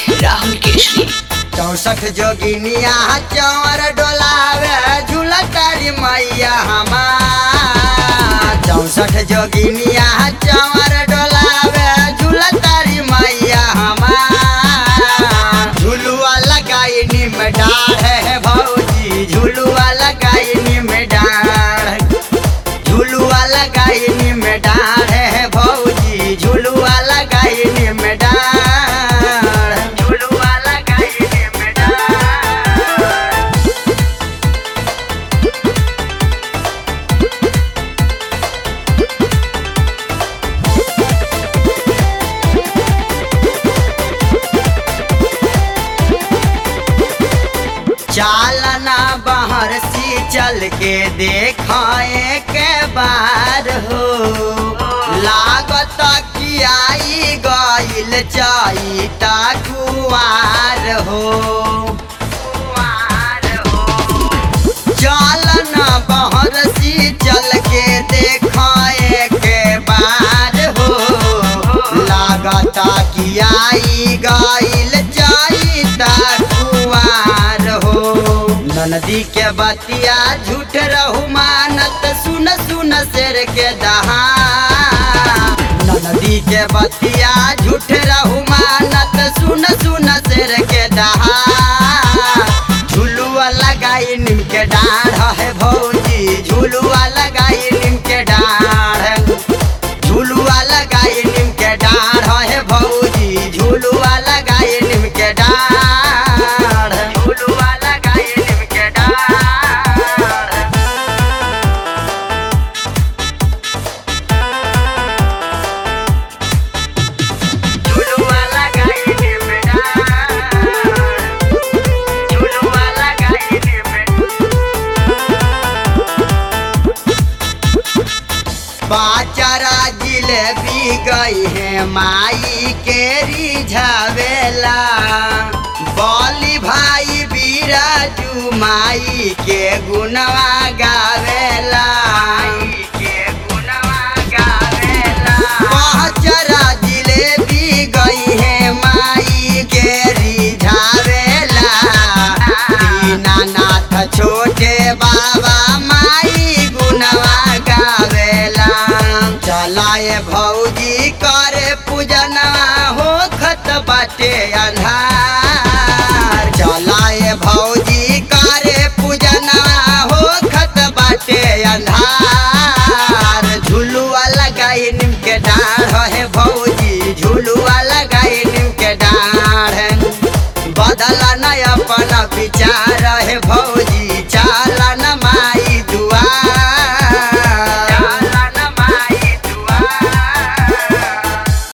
राहुल केशरी चौसठ जोगिनिया चौर डोलावे झूलतारी मैया हमार चौसठ जोगिनिया चौर डोलावे झूलतारी मैया हमार झुलुआ लगाई निम डाढ़ है भौजी झुलुआ लगाई निम डाढ़ झुलुआ लगाई निम डाढ़ है भौजी झुलुआ लगाई निम डाढ़ झुलुआ लगाई निम डाढ़ चालना बाहर सी चल के देखाए के बार हो लागत कि आई गईल चाई कुआर हो चालना बाहर सी चल के देखाए के बार हो लागत कि आई गईल चाई कुआर हो नदी के बतिया झूठ रहू मानत सुन सुन शेर के दहा नदी के बतिया झूठ रहू मानत सुन सुन शेर के दहा झुलुआ लगाई नीम के डाढ़ है भौजी झुलुआ लगाई नीम के डाढ़ झुलुआ लगाई नीम के डाढ़ है भौजी झुलुआ लगाई नीम के डाढ़ झुलुआ लगाई नीम के डाढ़ झुलुआ लगाई नीम डाढ़ झुलुआ लगाई नीम बाचारा जिलेबी गई है माई के रिझावेला बॉली भाई बीराजू माई के गुनवा गावेला